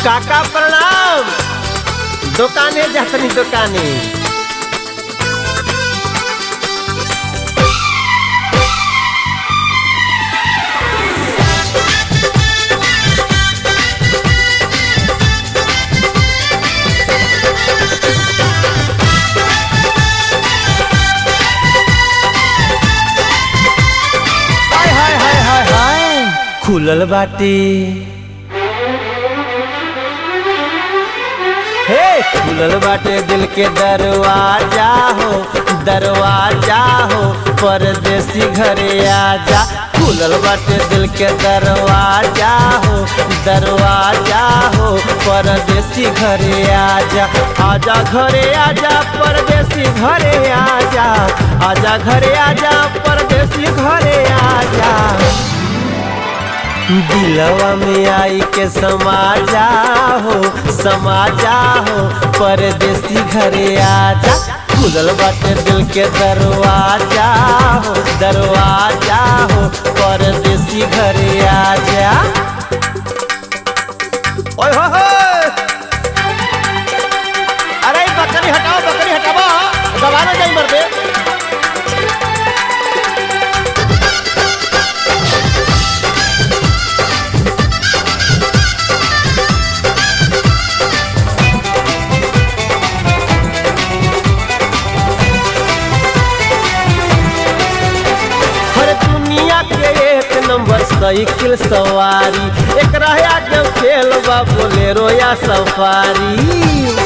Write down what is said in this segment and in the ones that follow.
काका प्रणाम दुकाने जातनी दुकाने हाय हाय हाय हाय हाय खुलल बाटे हे खुलल बाटे दिल के दरवाजा हो दरवाजा हो परदेसी घरे आजा खुलल बाटे दिल के दरवाजा हो दरवाजा हो परदेसी घरे आजा आजा घरे आजा परदेसी घरे आजा आजा घरे आजा परदेसी घरे आजा दिलवा में आई के समाजा हो समाजा हो परदेसी घरे आजा खुलल बाटे दिल के दरवाजा हो दरवाजा हो परदेसी घरे आजा ओए हो हो अरे ई बकरी हटाओ बकरी हटाओ दबाना जाई मर दे हर दुनिया के एक नंबर साइकिल सवारी एक रहा के खेल बा बोलेरो या सफारी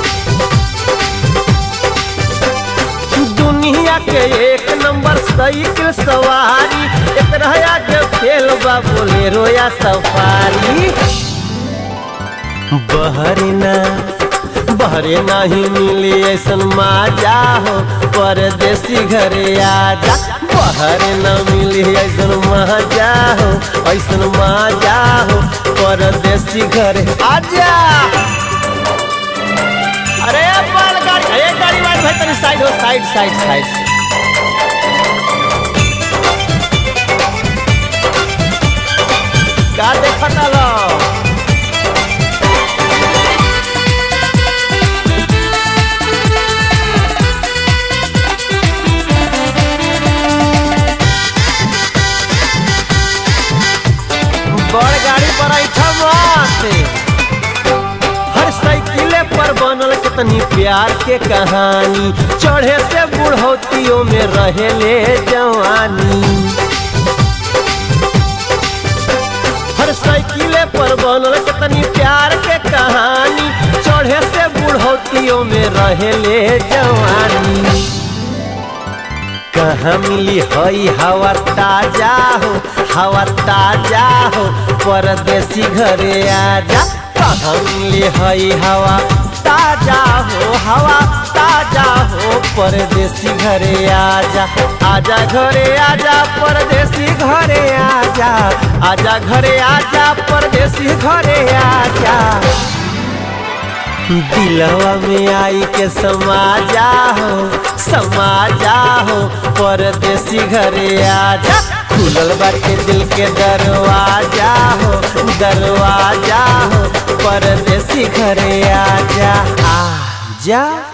दुनिया के एक नंबर साइकिल सवारी एक रहा के खेल बा बोलेरो या सफारी बहरना बहरे नहीं मिली ऐसन माजा हो परदेसी घरे आजा बहरे न मिली ऐसन माजा हो ऐसन माजा हो परदेसी घरे आजा अरे बाल गाड़ी अरे गाड़ी वाली भाई तनी साइड हो साइड साइड साइड का देखता लो बड़ गाड़ी पर ऐठा बाटे हर साइकिले पर बनल कितनी प्यार के कहानी चढ़े से बुढ़ौतियों में रहेले जवानी हर साइकिले पर बनल कितनी प्यार के कहानी चढ़े से बुढ़ौतियों में रहेले जवानी कहाँ मिली हई हवा ताजा हो हवा ताजा हो परदेसी घरे आजा कहाँ मिली हई हवा ताजा हो हवा ताजा हो परदेसी घरे आजा आजा घरे आजा परदेसी घरे आजा आजा घरे आजा परदेसी घरे आजा दिलवा में आई के समाजा हो समाजा हो परदेसी घरे आजा खुलल बाटे दिल के दरवाजा हो दरवाजा हो परदेसी घरे आजा आजा